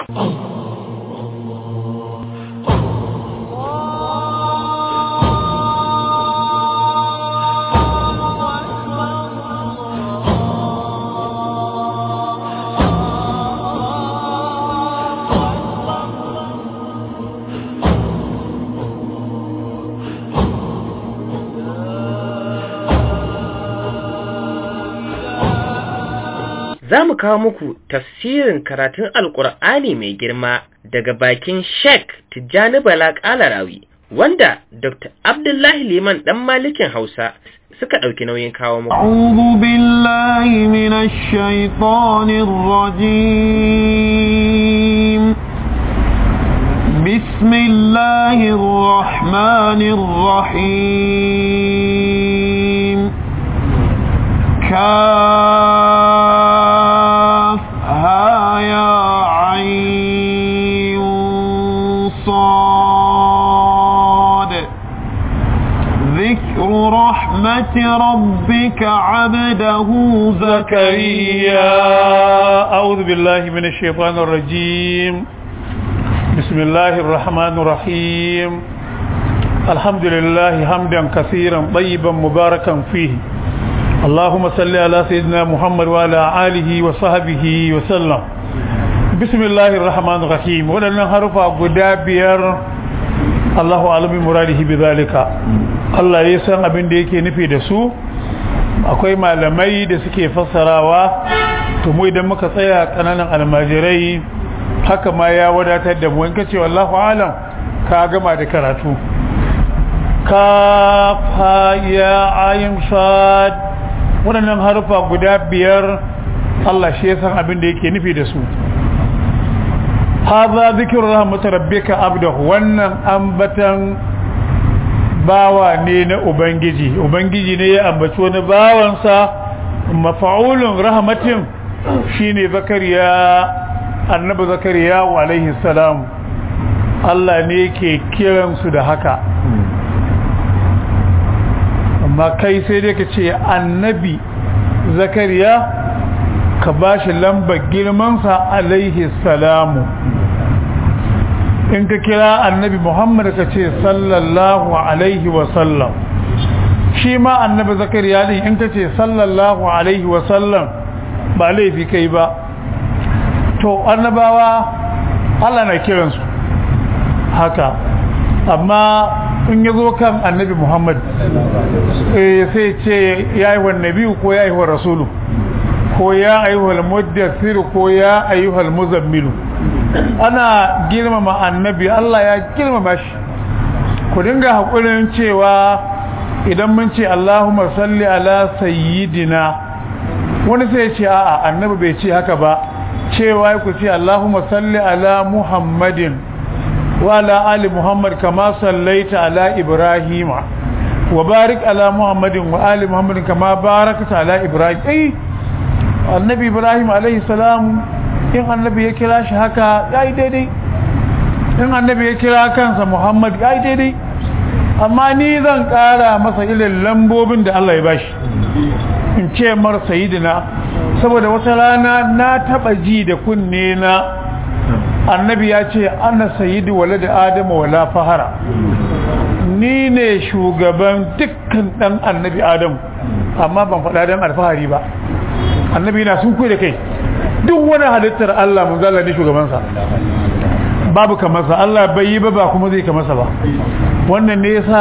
za mu kawo muku tafsirin karatun alkur'ani mai girma daga bakin sheik tijjani bala kalarawi wanda dr abdullahi liman dan malikin hausa suka ɗauki nauyin kawo muku أعوذ بالله من الشيطان الرجيم بسم الله الرحمن الرحيم كافها يا عين صاد ذكر رحمة ربك عبده زكريا أعوذ بالله من الشيطان الرجيم بسم الله الرحمن الرحيم الحمد لله حمدا كثيرا طيبا مباركا فيه اللهم صل على سيدنا محمد وعلى آله وصحبه وسلم بسم الله الرحمن الرحيم ولنا حرف غدابير الله أعلم مراده بذلك Allah ya san abin da yake nufi da su akwai malamai da suke fassarawa to mu idan muka tsaya kananan almajirai haka ma ya wadatar da mu in kace wallahu alam ka gama da karatu ka fa ya ayin sad waɗannan harufa guda biyar Allah shi ya san abin da yake nufi da su hadha zikru rahmat rabbika abdahu wannan ambatan bawa ne na ubangiji ubangiji ne ya ambaci wani bawansa mafa'ulun rahmatin shine zakariya annabi zakariya wa alaihi salam Allah ne ke kiransu da haka amma kai sai dai ka ce annabi zakariya ka ba shi lambar girmansa alaihi salamu in ka kira annabi muhammad ka ce sallallahu alaihi wasallam shi ma annabi zakariya din in ka ce sallallahu alaihi wasallam ba laifi kai ba to annabawa allah na kiransu haka amma in ya zo kan annabi muhammad sai ce ya yi wa nabi ko ya yi wa rasulu ko ya ayyuhal muddathir ko ya ayyuhal muzammilu ana girmama annabi Allah ya girmama shi ku dinga hakurin cewa idan mun ce Allahumma salli ala sayyidina wani sai ya ce a'a annabi bai ce haka ba cewa ku ce Allahumma salli ala Muhammadin wa ala ali Muhammad kama sallaita ala Ibrahima wa barik ala Muhammadin wa ali Muhammadin kama barakta ala Ibrahim eh annabi Ibrahim alaihi salam in annabi ya kira shi haka ya yi daidai in annabi ya kira kansa muhammad ya yi daidai amma ni zan kara masa ilin lambobin da Allah ya bashi in ce mar sayidina saboda wata rana na taba ji da kunne na annabi ya ce ana sayidi wale da adama wala fahara ni ne shugaban dukkan dan annabi adamu amma ban faɗa dan alfahari ba annabi na sun kuwa da kai duk wani halittar Allah mun zalla ne shugabansa babu kamarsa Allah bai yi ba ba kuma zai kamarsa ba wannan ne yasa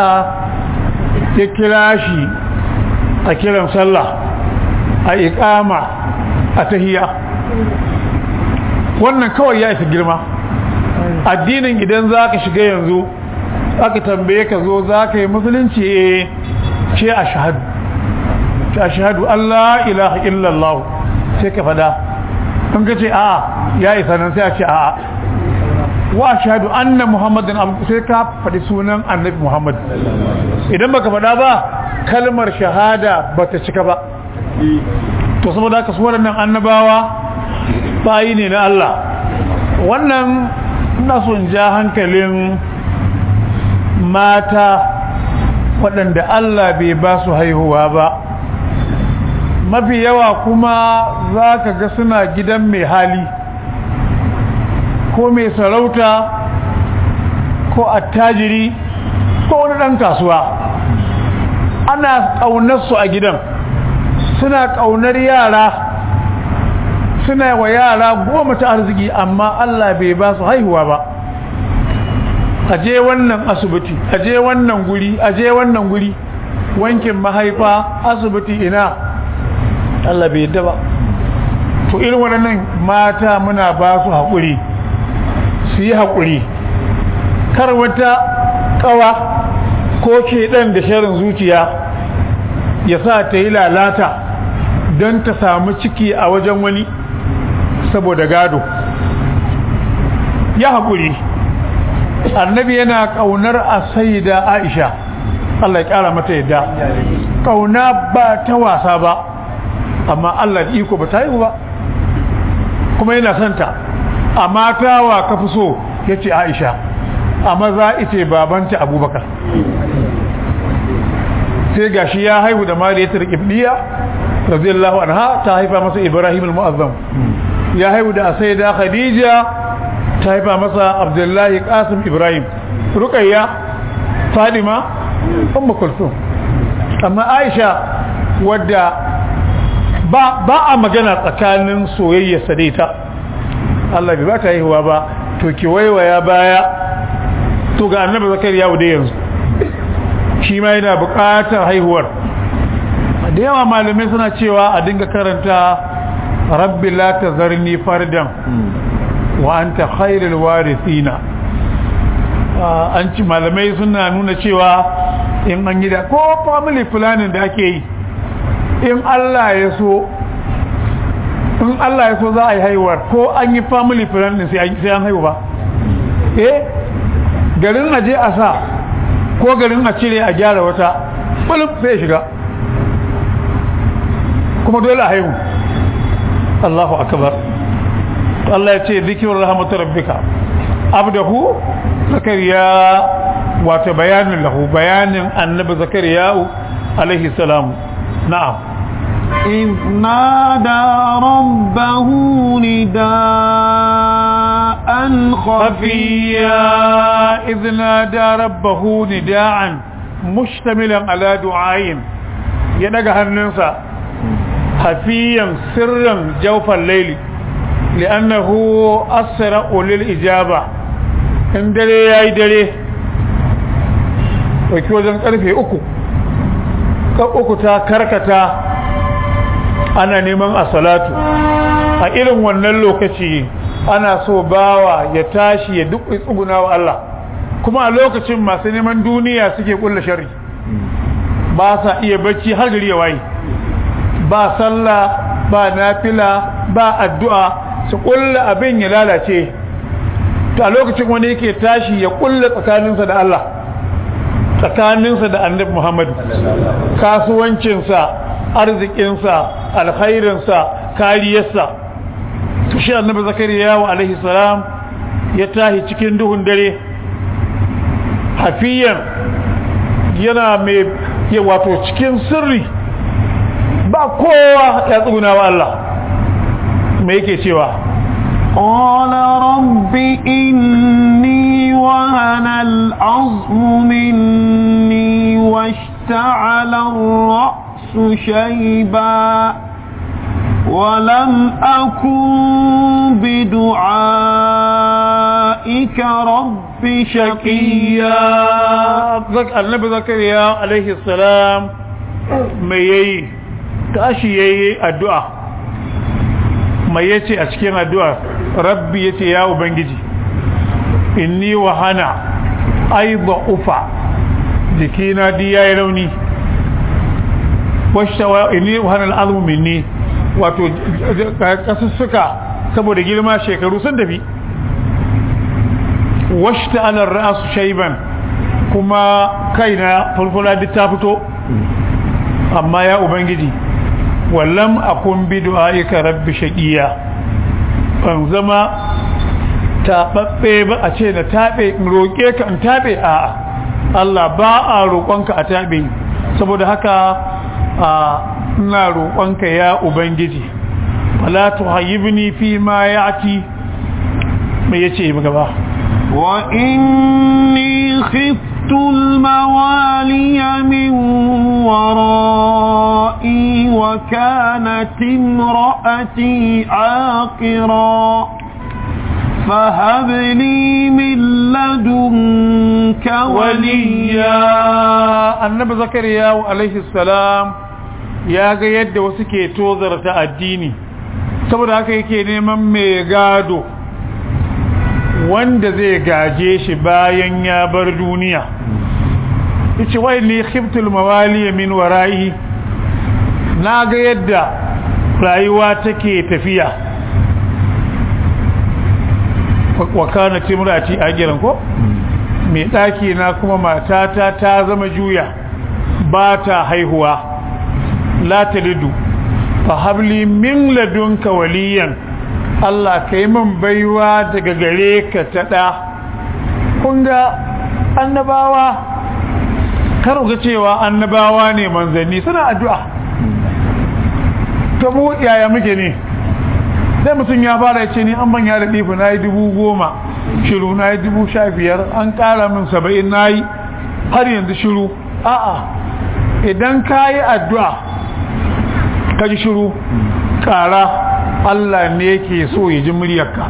ya kira shi a kiran sallah a iqama a tahiyya wannan kawai ya isa girma addinin idan zaka shiga yanzu aka tambaye ka zo zaka yi musulunci eh ce ashhadu ce ashhadu Allah ilaha illallah sai ka fada in ka ce a'a ya isa nan sai a ce a'a wa ashhadu anna muhammadan sai ka faɗi sunan annabi muhammad idan baka faɗa ba kalmar shahada bata cika ba to saboda haka su waɗannan annabawa bayi ne na Allah wannan ina so in ja hankalin mata waɗanda Allah bai ba su haihuwa ba mafi yawa kuma za ka ga suna gidan mai hali ko mai sarauta ko attajiri ko wani ɗan kasuwa ana ƙaunarsu a gidan suna ƙaunar yara suna wa yara goma ta arziki amma Allah bai ba su haihuwa ba aje wannan asibiti aje wannan guri aje wannan guri wankin mahaifa asibiti ina Allah bai yadda ba to irin waɗannan mata muna ba su haƙuri su yi haƙuri kar wata ƙawa ko ke ɗan da sharin zuciya ya sa ta yi lalata don ta samu ciki a wajen wani saboda gado ya haƙuri annabi yana ƙaunar a da aisha Allah ya ƙara mata yadda ƙauna ba ta wasa ba amma Allah iko ba ta yi ba kuma yana santa a mata wa ka fi so ya ce aisha a maza ita babanta abubakar sai gashi ya haihu da mariyatar ibniya radiyallahu anha ta haifa masa ibrahim al-mu'azzam ya haihu da sayyida khadija ta haifa masa abdullahi qasim ibrahim ruqayya fadima ummu kulthum amma aisha wadda ba ba a magana tsakanin soyayya sadaita Allah bai ba ta haihuwa ba to ki waiwaya baya to ga annabi zakariya da yanzu shi ma yana buƙatar haihuwar da yawa malamai suna cewa a dinga karanta rabbi la tazarni fardan wa anta khairul warithina an ci malamai suna nuna cewa in an yi da ko family planning da ake yi in Allah ya so in Allah ya so za a yi haihuwar ko an yi family planning sai an haihu ba eh garin aje a sa ko garin a cire a gyara wata bulub sai shiga kuma dole a haihu Allahu akbar Allah ya ce zikirun rahmatu rabbika abdahu zakariya wato bayanin lahu bayanin annabi zakariya alaihi salam na'am إذ نادى ربه نداء خفيا إذ نادى ربه نداء مشتملا على دعاء ينقى هننسى خفيا سرا جوف الليل لأنه أسرع للإجابة إن دري يا دري وكيوزن ƙarfe uku uku ta karkata ana neman a salatu a irin wannan lokaci ana so bawa ya tashi ya duk tsuguna wa Allah kuma a lokacin masu neman duniya suke kulla shari ba sa iya bacci har gari ya waye ba sallah ba nafila ba addu'a su kulla abin ya lalace to a lokacin wani yake tashi ya kulla tsakaninsa da Allah tsakaninsa da annabi Muhammad kasuwancinsa arzikinsa alkhairinsa kariyarsa to shi annabi zakariya wa alaihi salam ya tahi cikin duhun dare hafiyan yana mai ya wato cikin sirri ba kowa ya tsuguna wa Allah me yake cewa قال رب إني وهن العظم مني واشتعل الرأس شيبا ولم أكن بدعائك رب شقيا النبي زكريا عليه السلام mai yayi tashi yayi addu'a mai yace a cikin addu'a rabbi yace ya ubangiji inni wahana aiba ufa jikina di yayi rauni washawa inni wahana al'azmu minni wato kasussuka saboda girma shekaru sun tafi washta ala ra'su shayban kuma kaina fulfula duk ta fito amma ya ubangiji wallam akun bi du'aika rabbi shaqiya ban zama taɓaɓɓe ba a ce na taɓe in roƙe ka in taɓe a'a Allah ba a roƙonka a taɓe saboda haka a ina roƙonka ya ubangiji wala tuhayyibni fi ma ya'ti mai yace gaba وإني خفت الموالي من ورائي وكانت امرأتي عاقرا فهب لي من لدنك وليا annabi zakariya alaihi salam ya ga yadda wasu ke tozarta addini saboda haka yake neman mai gado wanda zai gaje shi bayan ya bar duniya yace wai ni khiftul mawali min wara'i na ga yadda rayuwa take tafiya wa kana timrati agiran ko mai daki na kuma matata ta zama juya ba ta haihuwa la talidu fa habli min ladunka waliyan Allah ka yi min baiwa daga gare ka ta ɗa kun ga annabawa kar ga cewa annabawa ne manzanni suna addu'a ta mu yaya muke ne sai mutum ya fara ce ni an manya da ɗifi na yi dubu goma shiru na yi dubu sha biyar an ƙara min saba'in na yi har yanzu shiru a'a idan ka yi addu'a ka ji shiru ƙara Allah ne yake so ya ji muryarka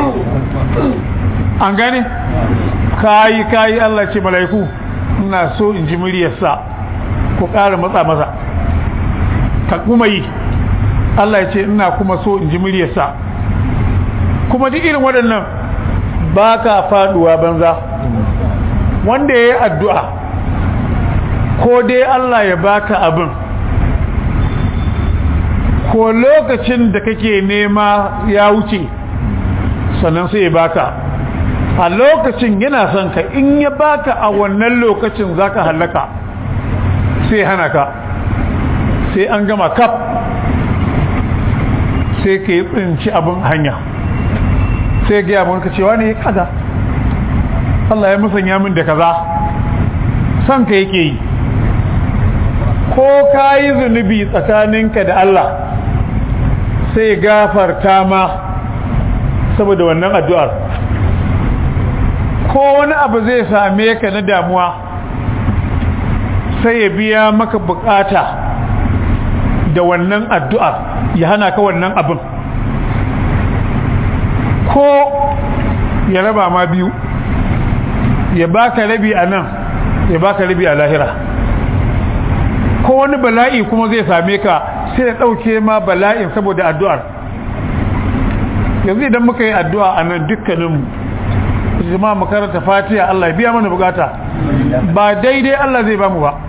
an gane kayi kayi Allah ce mala'iku ina so in ji muryarsa ku ƙara matsa masa ka kuma yi Allah ya ce ina kuma so in ji muryarsa kuma duk irin waɗannan ba ka faɗuwa banza wanda ya yi addu'a ko dai Allah ya baka abin ko lokacin da kake nema ya wuce sannan sai ya baka a lokacin yana son ka in ya baka a wannan lokacin zaka halaka sai hana ka sai an gama kaf sai ka yi tsinci abin hanya sai ga yabon ka cewa ne kaza Allah ya musanya min da kaza son ka yake yi ko ka yi zunubi tsakaninka da Allah sai gafarta ma saboda wannan addu'ar ko wani abu zai same ka na damuwa sai ya biya maka bukata da wannan addu'ar ya hana ka wannan abin ko ya raba ma biyu ya baka rabi a nan ya baka rabi a lahira ko wani bala'i kuma zai same ka sai ya ɗauke ma bala'in saboda addu'ar yanzu idan muka yi addu'a a nan dukkaninmu jama'a makaranta fatiha Allah ya biya mana bukata ba daidai Allah zai bamu ba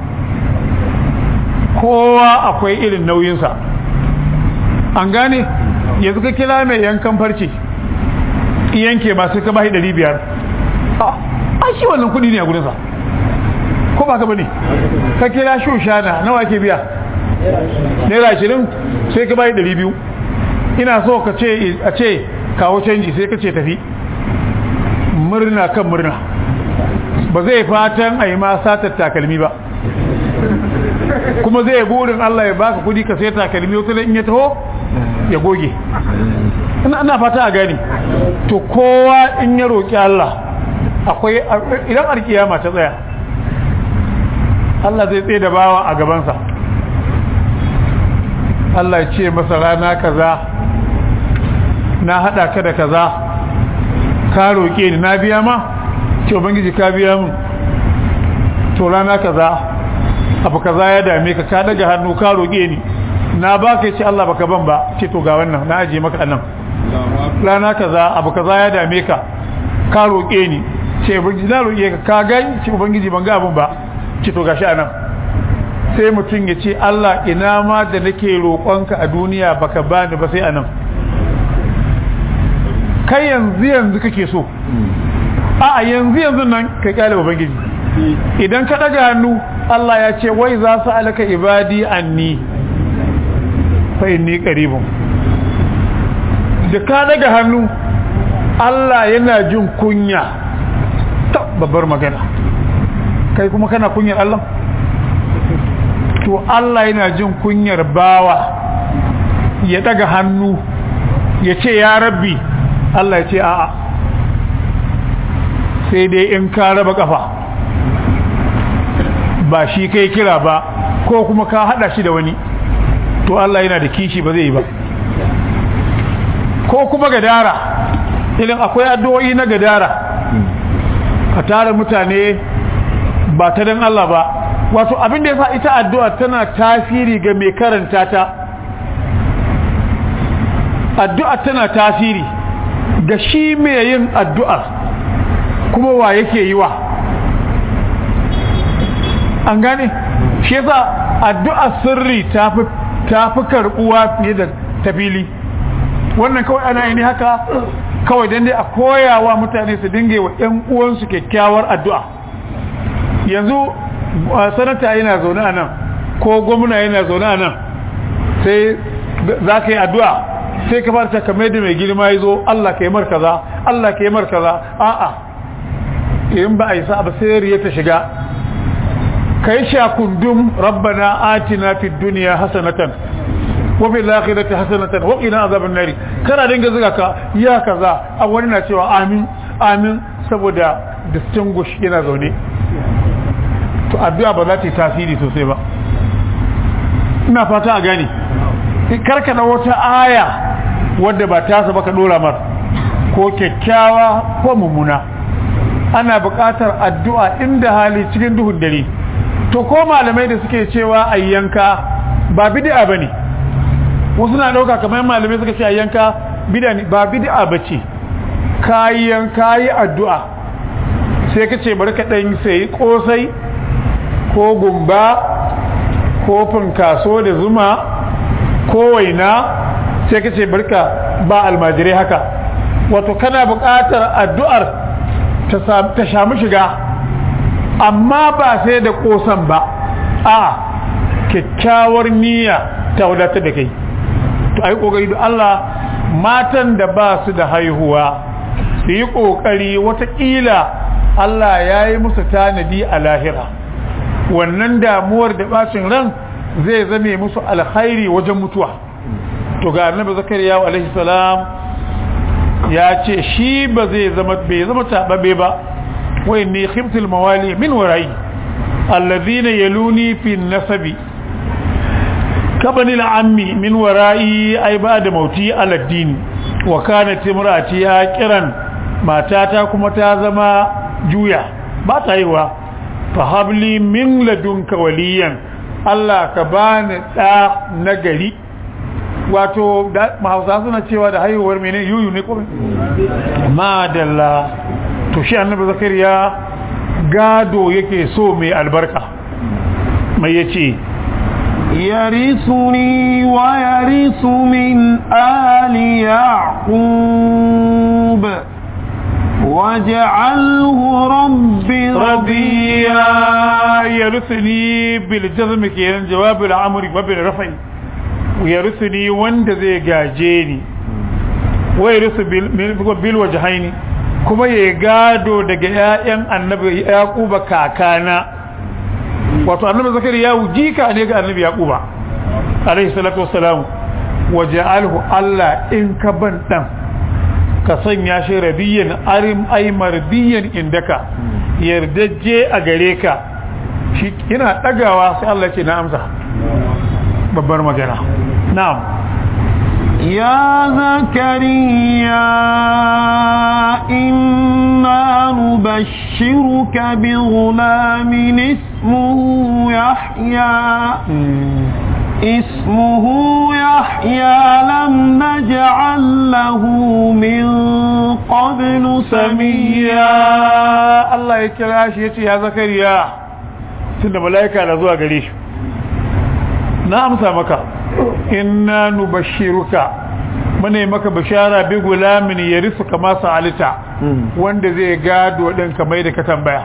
kowa akwai irin nauyinsa an gane yanzu ka kira mai yankan farce yanke ba sai ka bashi ɗari biyar a shi wannan kuɗi ne a gudunsa ko ba ka bane ka kira shushana nawa ke biya naira ashirin sai ka bayi ɗari biyu ina so ka ce a ce kawo canji sai ka ce tafi murna kan murna ba zai fatan a yi ma satar takalmi ba kuma zai burin Allah ya baka kudi ka sai takalmi wata in ya taho ya goge ina fata a gani to kowa in ya roƙi Allah akwai idan alkiyama ta tsaya Allah zai tsaye da bawa a gabansa Allah ya ce masa rana kaza na hada ka da kaza ka roƙe ni na biya ma ce ubangiji ka biya mun to rana kaza abu kaza ya dame ka ka daga hannu ka roƙe ni na baka ce Allah baka ban ba ce to ga wannan na aje maka nan rana kaza abu kaza ya dame ka ka roƙe ni ce ubangiji na roƙe ka ka ga ce ubangiji ban ga abun ba ce to gashi anan sai mutum ya ce Allah ina ma da nake roƙonka a duniya baka bani ba sai anan kai yanzu yanzu kake so a yanzu yanzu nan ka kyale ubangiji idan ka daga hannu Allah ya ce wai za su alaka ibadi anni fa inni qaribun da ka daga hannu Allah yana jin kunya ta babbar magana kai kuma kana kunyar Allah to Allah yana jin kunyar bawa ya daga hannu ya ce ya rabbi Allah ya ce a'a sai dai in ka raba kafa ba shi kai kira ba ko kuma ka hada shi da wani to Allah yana da kishi ba zai yi ba ko kuma gadara idan akwai addu'o'i na gadara ka tara mutane ba ta dan Allah ba wato abin da yasa ita addu'a tana tasiri ga mai karanta ta addu'a tana tasiri ga shi mai yin addu'ar kuma wa yake yi wa an gane shi yasa addu'a sirri ta fi karbuwa fiye da tafili wannan kawai ana yi ne haka kawai don dai a koyawa mutane su dinga wa 'yan uwansu kyakkyawar addu'a yanzu sanata yana zaune a nan ko gwamna yana zaune a nan sai za ka yi addu'a sai ka fara kamar da mai girma ya zo Allah ka yi markaza Allah ka yi markaza a'a in ba a yi sa'a ba sai riya ta shiga ka yi shakundum rabbana atina fid duniya hasanatan wa fil akhirati hasanatan wa qina azaban nari kana dinga zuga ka ya kaza a wani na cewa amin amin saboda distinguish yana zaune to addu'a ba za ta yi tasiri sosai ba ina fata a gani karka da wata aya wadda ba tasa ba ka dora mar ko kyakkyawa ko mummuna ana buƙatar addu'a inda hali cikin duhun dare to ko malamai da suke cewa ayyanka ba bid'a bane wasu na dauka kamar malamai suka ce ayyanka bid'a ne ba bid'a bace kayan kayi addu'a sai ka ce bari ka dan sai kosai ko gumba ko funkaso da zuma ko waina sai ka ce barka ba almajirai haka wato kana buƙatar addu'ar ta samu shiga amma ba sai da ƙosan ba a kyakkyawar niyya ta wadatar da kai to ai ƙoƙari da Allah matan da ba su da haihuwa su yi ƙoƙari watakila Allah ya yi musu tanadi a lahira wannan damuwar da bacin ran zai zame musu alkhairi wajen mutuwa to ga annabi zakariya alaihi salam ya ce shi ba zai zama bai zama tababe ba wa inni khiftul mawali min warai alladhina yaluni fi nasabi kabani al'ammi min warai ay ba'da mauti ala din wa kanat imraati kiran matata kuma ta zama juya ba ta yiwa fa habli min ladunka waliyan Allah ka bani da nagari wato mahausa suna cewa da haihuwar mene yuyu ne kuma madalla to shi annabi zakariya gado yake so mai albarka mai yace يرثني ويرث من آل يعقوب واجعله رب رضيا يرثني بالجزم كيان جواب العمر وبالرفع ويرثني وند زي gaje ويرث بالوجهين kuma ya gado daga ƴaƴan annabi yaquba kakana wato annabi zakariya jika ne ga annabi yaquba alaihi salatu wassalam waja'alhu Allah in ka ban dan ka sanya shi rabiyan arim ay mardiyan indaka yardajje a gare ka shi ina dagawa sai Allah ce na amsa babbar magana na'am يا زكريا إنا نبشرك بغلام اسمه يحيى اسمه يحيى لم نجعل له من قبل سميا الله يكراش يتي يا زكريا tunda malaika na zuwa gare shi na amsa maka inna nubashiruka mune maka bishara bi gulamin yarisu kama sa'alita wanda zai gado din kamar da ka tambaya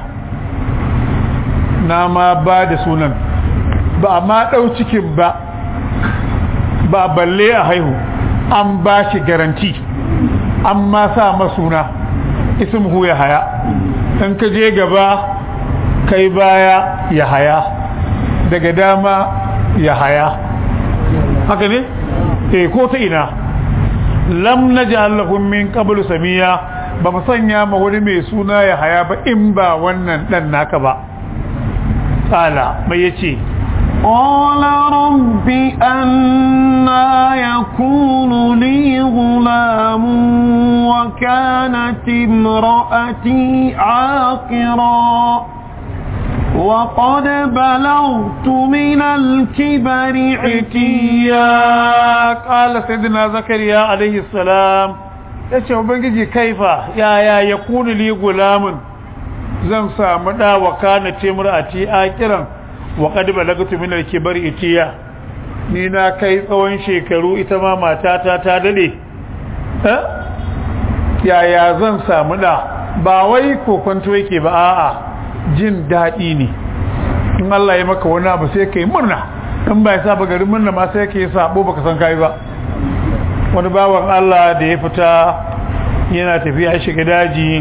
na ma ba da sunan ba ma dau cikin ba ba balle a haihu an ba shi garanti an ma sa masuna ismuhu ya haya in ka je gaba kai baya ya haya daga dama ya haya haka ne eh ko ta ina lam naj'al lahum min qablu samiya ba mu sanya ma wani mai suna ya haya ba in ba wannan dan naka ba qala mai yace قال رب أنا يكون لي غلام وكانت امرأتي عاقرا وقد بلغت من الكبر عتيا قال سيدنا زكريا عليه السلام yace ubangiji kaifa yaya ya kuni li gulamun zan samu da wa kana timrati akiran wa qad balagtu min al-kibari itiya ni na kai tsawon shekaru ita ma matata ta dade eh yaya zan samu da ba wai kokonto yake ba a'a jin daɗi ne in Allah ya maka wani abu sai ka yi murna in ba ya saba garin murna ma sai ka yi sabo baka san kai ba wani bawan Allah da ya fita yana tafiya shiga daji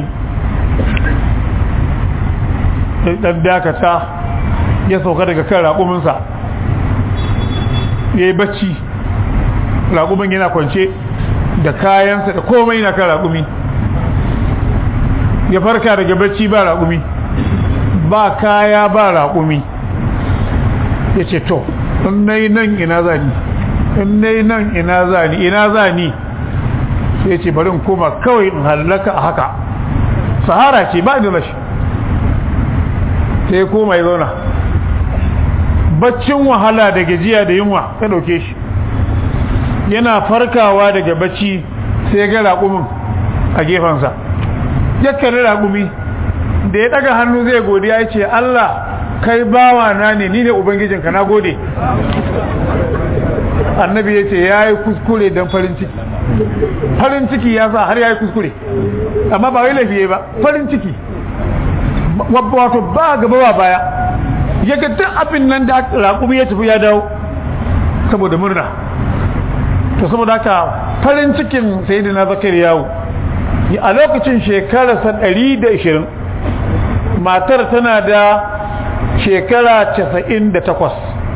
dan dakata ya sauka daga kan raƙuminsa ya yi bacci raƙumin yana kwance da kayansa da komai na kan raƙumi ya farka daga bacci ba raƙumi ba kaya ba raƙumi ya ce to in nai nan ina zani in nai nan ina zani ina zani sai ce bari in koma kawai in hallaka a haka sahara ce ba da rashi sai ya koma ya zauna baccin wahala da gajiya da yunwa ka ɗauke shi yana farkawa daga bacci sai ya ga raƙumin a gefensa ya kare raƙumi da ya daga hannu zai godiya ya ce Allah kai bawa na ne ni ne ubangijinka na gode annabi ya ce ya yi kuskure don farin ciki farin ciki ya sa har ya yi kuskure amma ba wai laifiye ba farin ciki wato ba gaba ba baya ya ga duk abin nan da raƙumi ya tafi ya dawo saboda murna to saboda haka farin cikin sai da na zakari yawo a lokacin shekararsa 120 matar tana da shekara 98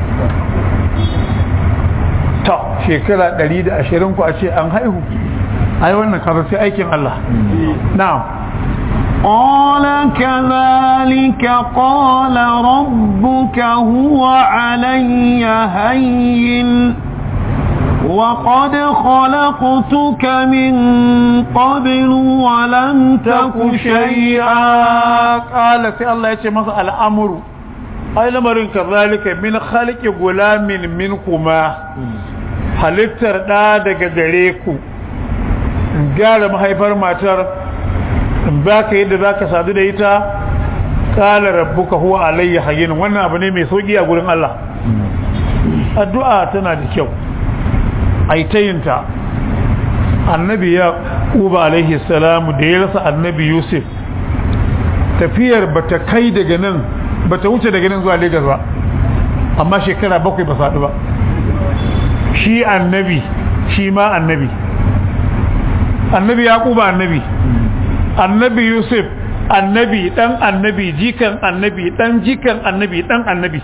ta shekara 120 ku a ce an haihu ai wannan karar sai aikin Allah na'am قال كذلك قال ربك هو علي هين وقد خلقتك من قبل ولم تك شيئا قال سي الله يتي masa al'amuru ai lamarin kazalika min khaliqi gulamin minkuma halittar da daga gare ku gyara mahaifar matar baka yadda zaka sadu da ita qala rabbuka huwa alayya hayyin wannan abu ne mai sauki a gurin Allah addu'a tana da kyau aitayinta annabi ya uba alaihi salamu da ya rasa annabi yusuf tafiyar bata kai daga nan bata wuce daga nan zuwa Legas ba amma shekara bakwai ba saɗu ba shi annabi shi ma annabi annabi ya uba annabi annabi yusuf annabi dan annabi jikan annabi dan jikan annabi dan annabi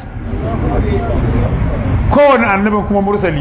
kowane annabin kuma mursali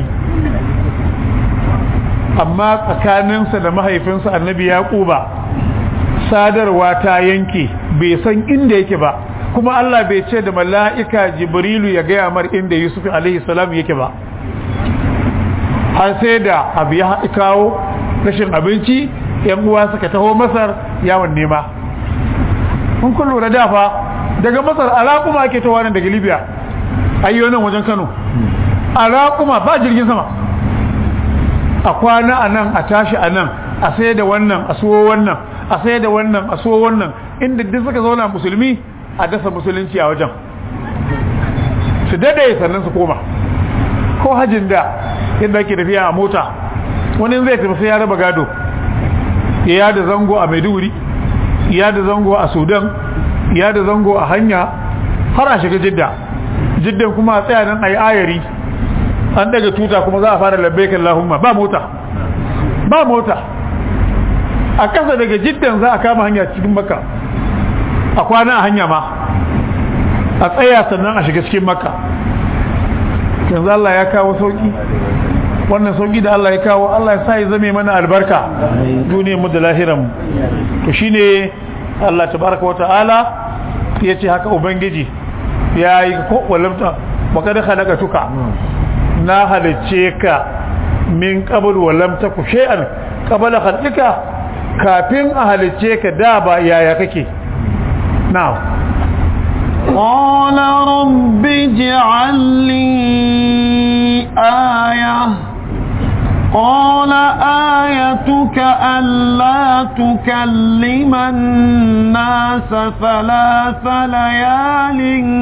amma tsakaninsa da mahaifinsa annabi yaquba sadarwa ta yanke bai san inda yake ba kuma Allah bai ce da mala'ika jibrilu ya gaya mar inda yusuf alaihi salam yake ba har sai da abu ya kawo rashin abinci yan uwa suka taho masar yawon nema kun kun lura da fa daga masar alaƙuma ake tawa nan daga libya ayyo nan wajen kano alaƙuma ba jirgin sama a kwana a nan a tashi a nan a sai da wannan a suwo wannan a sai da wannan a suwo wannan inda duk suka zauna musulmi a dasa musulunci a wajen su dade sannan su koma ko hajjin da yadda ake tafiya a mota wani zai tafi sai ya raba gado ya da zango a maiduguri ya da zango a sudan ya da zango a hanya har a shiga jidda jiddan kuma a tsaya nan a yi ayari an daga tuta kuma za a fara labbaikan lahumma ba mota ba mota a kasa daga jiddan za a kama hanya cikin maka a kwana a hanya ma a tsaya sannan a shiga cikin maka yanzu Allah ya kawo sauki wannan sauki da Allah ya kawo Allah ya sa ya zame mana albarka duniyar mu da lahiran mu to shine Allah tabaraka wata'ala ya ce haka ubangiji ya yi ko walamta baka da halaka tuka na halicce ka min qabl walam taku shay'an qabla khalqika kafin a halicce ka da ba yaya kake na'am قال رب اجعل لي آية قال آيتك ألا تكلم الناس ثلاث ليال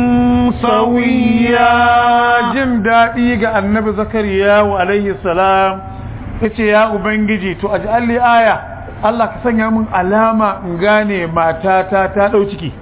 سويا jin daɗi ga annabi zakariya wa alaihi salam yace ya ubangiji to aj'alli aya Allah ka sanya min alama in gane matata ta dau ciki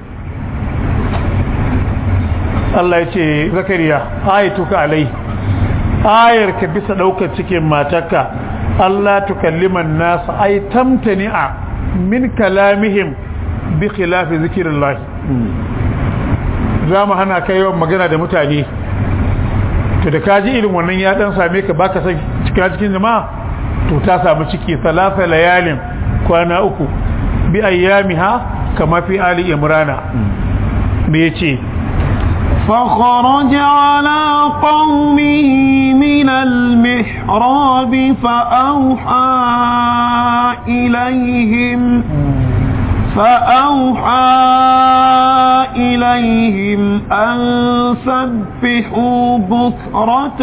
Allah yace zakariya ayatuka alai ayar ka bisa daukar cikin matarka Allah tukalliman nas ay tamtani'a min kalamihim bi khilafi zikrillah za mu hana kai yawan magana da mutane to da kaji irin wannan ya dan same ka baka san cika cikin jama'a to ta samu ciki salasa layalin kwana uku bi ayyamiha kama fi ali imrana me yace فخرج على قومه من المحراب فأوحى إليهم فأوحى إليهم أن سبحوا بكرة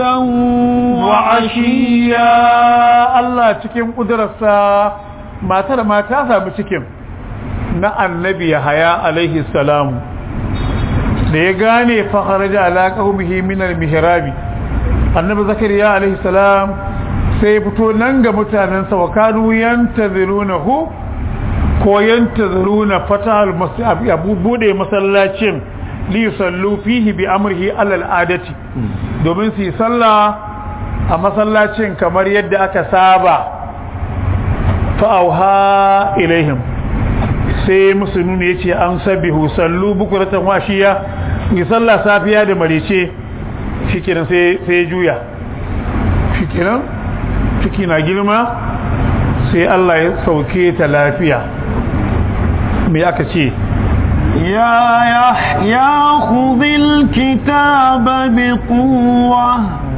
وعشيا الله cikin ƙudurarsa matar ma ta samu cikin na annabi Yahaya alaihi salamu da ya gane fa kharaja ala qaumihi min al-mihrabi annabi zakariya alaihi salam sai ya fito nan ga mutanensa wa kanu yantazirunahu ko yantaziruna fatahul masjid abu bude masallacin li yusallu fihi bi amrihi ala al'adati domin su yi sallah a masallacin kamar yadda aka saba fa auha ilaihim sai musulmi yace an sabihu sallu bukuratan washiya yi sallah safiya da marice shikenan sai sai juya shikenan ciki na girma sai Allah ya sauke ta lafiya me aka ce يا يحيى خذ الكتاب بقوة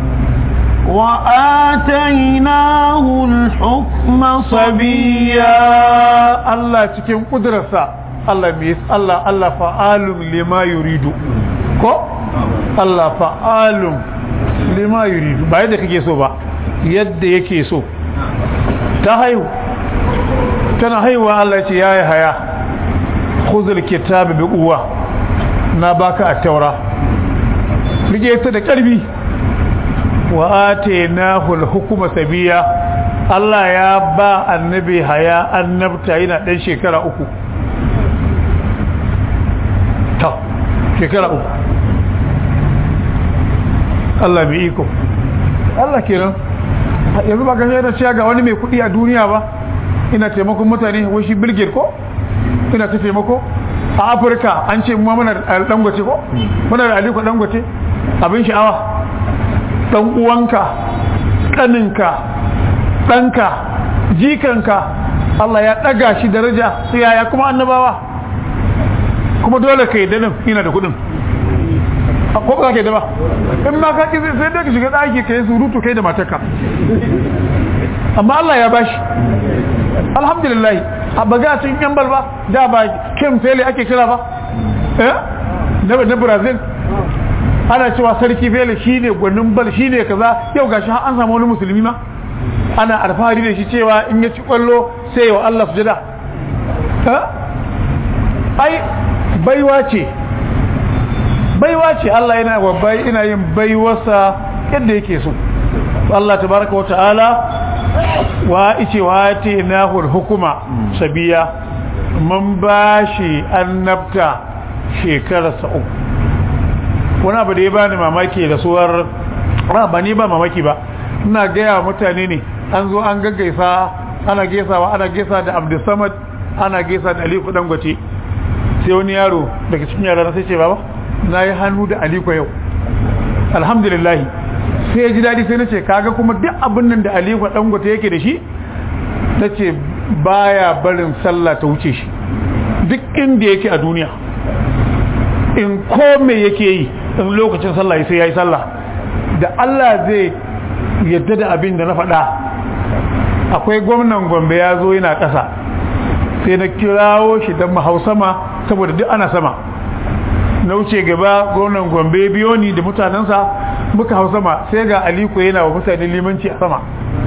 وآتيناه الحكم صبيا Allah cikin kudurarsa Allah mai Allah Allah fa'alun lima yuridu ko Allah fa'alun lima yuridu ba yadda kake so ba yadda yake so ta haihu tana haihuwa Allah ce yayi haya khuzul kitabi bi quwwa na baka at-taura rike ta da karbi wa atainahu al-hukma sabiya Allah ya ba annabi haya annabta yana dan shekara uku ta shekara uku Allah mai iko Allah kenan yanzu ba gashi yana cewa ga wani mai kudi a duniya ba ina taimakon mutane wai shi bilgir ko ina ta taimako a afirka an ce mu muna da dangote ko muna da aliko dangote abin sha'awa dan uwanka kaninka ɗanka jikanka Allah ya ɗaga shi daraja sai yaya kuma annabawa kuma dole ka yi danin ina da kuɗin ko ba za ka yi da ba in ma ka ƙi sai dai ka shiga ɗaki ka yi surutu kai da matarka amma Allah ya bashi alhamdulillah a baga cin yan balba da ba kim fele ake kira ba eh na brazil ana cewa sarki fele shine gwanin bal shine kaza yau gashi an samu wani musulmi ma ana alfahari da shi cewa in ya ci kwallo sai yau Allah sujada ai baiwa ce baiwa ce Allah yana babbai ina yin baiwarsa yadda yake so Allah tabaraka wa ta'ala wa ice wa te nahul hukuma sabiya man bashi annabta shekararsa uku wani abu da ya bani mamaki da suwar ba ni ba mamaki ba ina gaya mutane ne an zo an gaggaisa ana gaisawa ana gaisa da abdulsamad ana gaisa da aliko dangote sai wani yaro daga cikin yara sai ce baba na yi hannu da aliko yau alhamdulillahi sai ya ji daɗi sai na ce kaga kuma duk abin nan da Aliko Dangote yake da shi ta ce baya barin sallah ta wuce shi duk inda yake a duniya in ko me yake yi in lokacin sallah sai ya yi sallah da Allah zai yadda da abin da na faɗa akwai gwamnan gombe ya zo yana ƙasa sai na kirawo shi don mahau sama saboda duk ana sama na wuce gaba gwamnan gombe biyo ni da mutanensa muka hau sama sai ga aliko yana wa mutane limanci a sama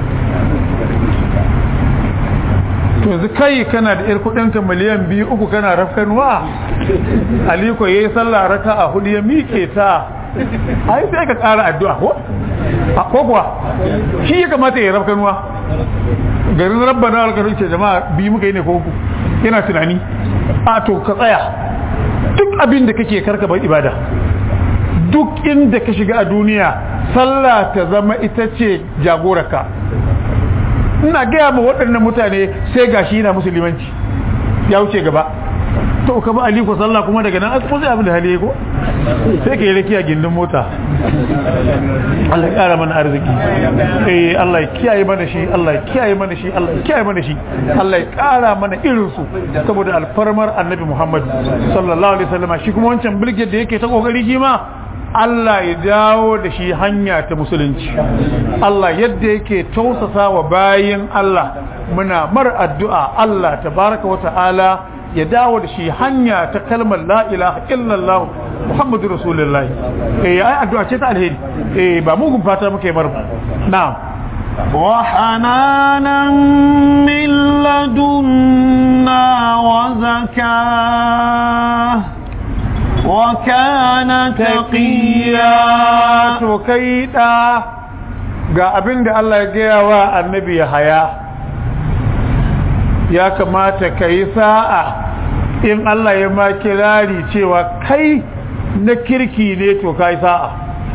to yanzu kai kana da yar kudinka miliyan biyu uku kana rafkanuwa aliko yayi sallah raka a hudu ya mike ta ai sai ka ƙara addu'a ko ko kuwa shi ya kamata ya rafkanuwa garin rabbana alkarin ce jama'a biyu muka yi ne ko uku yana tunani a to ka tsaya duk abin da kake karka bar ibada duk inda ka shiga a duniya sallah ta zama ita ce jagorarka ina gaya ma waɗannan mutane sai gashi yana musulmanci ya wuce gaba to ka ba aliko sallah kuma daga nan asibiti sai abin da hali ko sai ka yi rakiya gindin mota Allah ya kara mana arziki eh Allah ya kiyaye mana shi Allah ya kiyaye mana shi Allah ya kiyaye mana shi Allah ya kara mana irin su saboda alfarmar Annabi Muhammad sallallahu alaihi wasallam shi kuma wancan bilge da yake ta kokari shi ma Allah ya dawo da shi hanya ta musulunci Allah yadda yake tausasa wa bayin Allah muna mar addu'a Allah tabaraka wa ta'ala ya dawo da shi hanya ta kalmar la ilaha illallah Muhammadu Rasulullahi eh ai addu'a ce ta alheri eh ba mugun fata muke bar na'am وحنانا من لدنا وزكاه وكان تقيا to kai da ga abin da Allah ya gaya wa annabi haya ya kamata ka yi sa'a in Allah ya ma kirari cewa kai na kirki ne to ka yi sa'a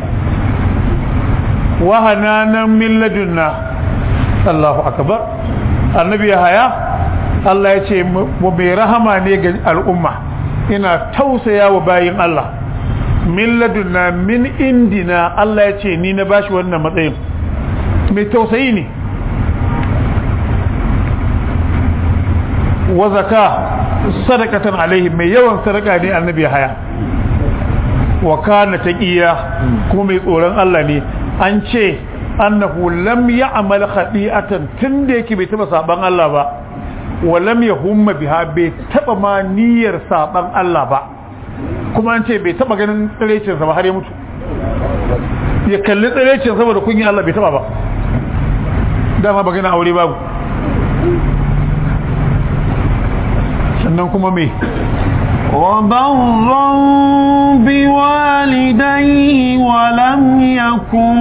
wahananan min ladunna Allahu akbar annabi haya Allah ya ce mu mai rahama ne ga al'umma ina tausaya wa bayin Allah min ladunna min indina Allah ya ce ni na bashi wannan matsayin mai tausayi ne wa zaka sadaqatan alaihi mai yawan sadaka ne annabi haya wa kana taqiya kuma mai tsoron Allah ne an ce annahu lam ya'mal khati'atan tunda yake bai taba saban Allah ba wa lam yahumma biha bai taba ma niyyar saban Allah ba kuma an ce bai taba ganin tsirecin sa ba har ya mutu ya kalli tsirecin saboda kunyin Allah bai taba ba dama ba gana aure babu sannan kuma me وبرا بوالديه ولم يكن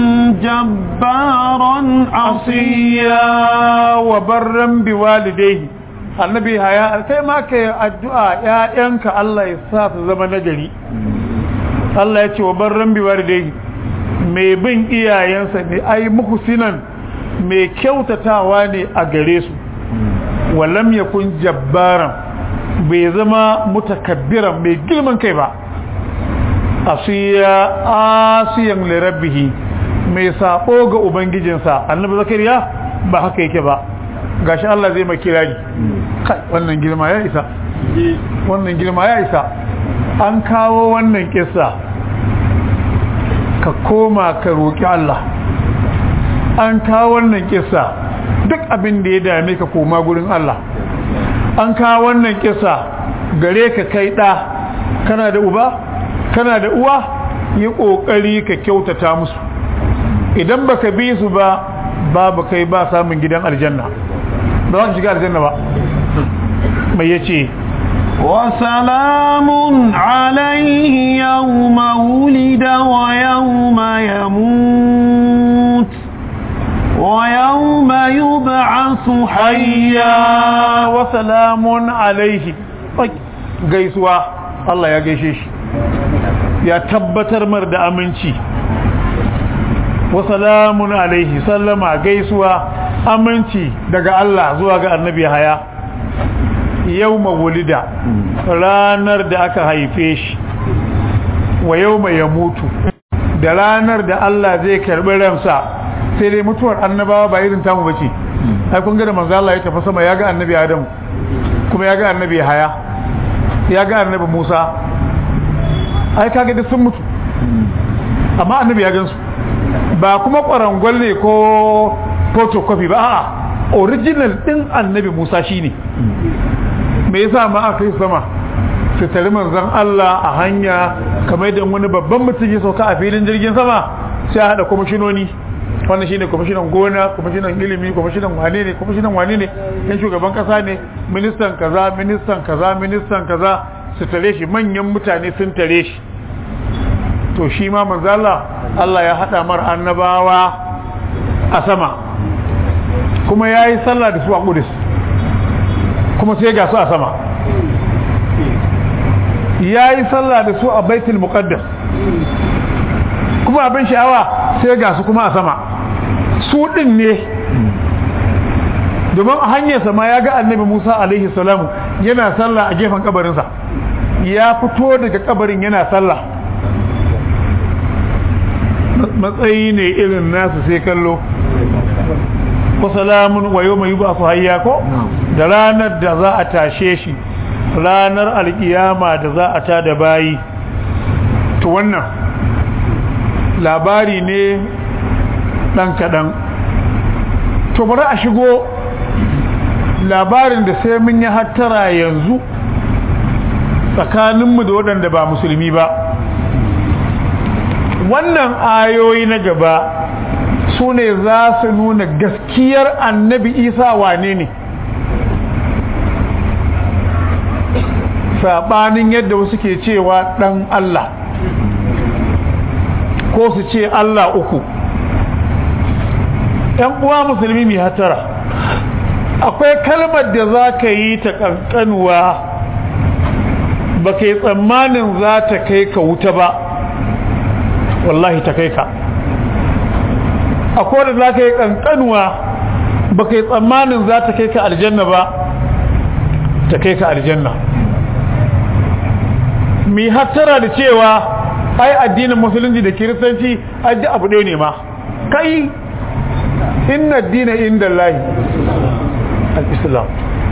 جبارا عصيا وبرا بوالديه annabi haya kai ma ka yi addu'a ‘ya'yanka Allah ya sa su zama nagari Allah ya ce wa barran biwar dai mai bin iyayensa ne ai muhsinan mai kyautatawa ne a gare su walam yakun jabbaran bai zama mutakabbiran mai girman kai ba asiya asiyan lirabbihi mai sabo ga ubangijinsa annabi zakariya ba haka yake ba gashi Allah zai mai kirari kai wannan girma ya isa wannan girma ya isa an kawo wannan kissa ka koma ka roki Allah an kawo wannan kissa duk abin da ya dame ka koma gurin Allah an kawo wannan kissa gare ka kai da kana da uba kana da uwa yi kokari ka kyautata musu idan baka bi su ba babu kai ba samun gidan aljanna ba za ka shiga aljanna ba mai yace وسلام عليه يوم ولد ويوم يموت ويوم يبعث حيا وسلام عليه gaisuwa Allah ya gaishe shi ya tabbatar mar da aminci wa salamun alaihi sallama gaisuwa aminci daga Allah zuwa ga annabi haya yawma wulida ranar da aka haife shi wa yawma ya mutu da ranar da Allah zai karbi ransa sai dai mutuwar annabawa ba irin tamu bace ai kun ga da manzo Allah ya tafi sama ya ga annabi Adam kuma ya ga annabi Haya ya ga annabi Musa ai kaga duk sun mutu amma annabi ya gansu ba kuma kwarangwal ne ko photocopy ba a'a original din annabi Musa shine me yasa ma aka yi sama su tare manzon Allah a hanya kamar da wani babban mutum ya sauka a filin jirgin sama sai a hada kwamishinoni wannan shine kwamishinan gona kwamishinan ilimi kwamishinan wane ne kwamishinan wane ne yan shugaban kasa ne ministan kaza ministan kaza ministan kaza su tare shi manyan mutane sun tare shi to shi ma manzo Allah Allah ya hada mar annabawa a sama kuma yayi sallah da su a Qudus kuma sai ga su a sama yayi sallah da su a Baitul Muqaddas kuma abin sha'awa sai ga su kuma a sama su din ne domin a hanyar sama ya ga annabi Musa alaihi salamu yana sallah a gefen kabarinsa ya fito daga kabarin yana sallah matsayi ne irin nasu sai kallo ko salamun wa yau mai ba su hayya ko da ranar da za a tashe shi ranar alkiyama da za a ta da bayi to wannan labari ne ɗan kaɗan to bari a shigo labarin da sai mun yi hattara yanzu tsakaninmu da waɗanda ba musulmi ba wannan ayoyi na gaba su ne za su nuna gaskiyar annabi isa wane ne saɓanin yadda wasu ke cewa ɗan Allah ko su ce Allah uku ‘yan uwa musulmi mai hatara akwai kalmar da za ka yi ta ƙanƙanuwa ba ka yi tsammanin za ta kai ka wuta ba wallahi ta kai ka akwai da za ka yi ƙanƙanuwa ba ka yi tsammanin za ta kai ka aljanna ba ta kai ka aljanna mi hattara da cewa ai addinin musulunci da kiristanci aji abu ɗaya ne ma kai inna dina inda lahi al-islam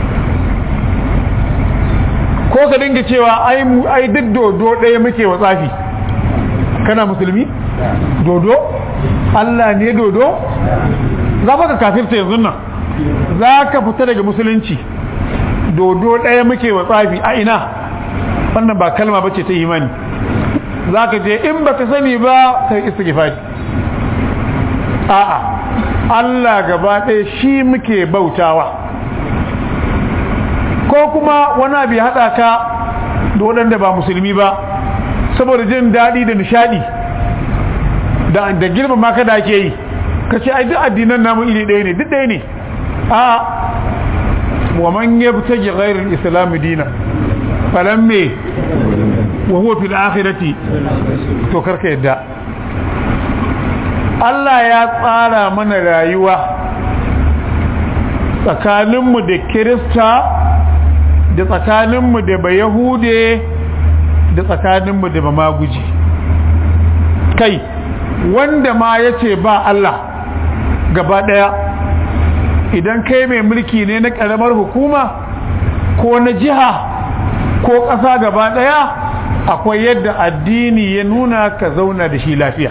ko ka dinga cewa ai duk dodo ɗaya muke wa tsafi kana musulmi dodo Allah ne dodo za ka kafirta yanzu nan za ka fita daga musulunci dodo ɗaya muke wa tsafi a ina wannan ba kalma bace ta imani za ka je in baka sani ba kai istighfari a'a Allah gaba ɗaya shi muke bautawa ko kuma wani abu ya haɗa ka da waɗanda ba musulmi ba saboda jin daɗi da nishaɗi da girmama ka da ake yi ka ce ai duk addinan namu iri ɗaya ne duk ɗaya ne a wa man yabtaji ghairal islam dina falan me wa huwa fil akhirati to karka yadda Allah ya tsara mana rayuwa tsakaninmu da kirista da tsakaninmu da bayahude da tsakaninmu da mamaguji kai wanda ma ya ce ba Allah gaba ɗaya idan kai mai mulki ne na ƙaramar hukuma ko na jiha ko ƙasa gaba ɗaya akwai yadda addini ya nuna ka zauna da shi lafiya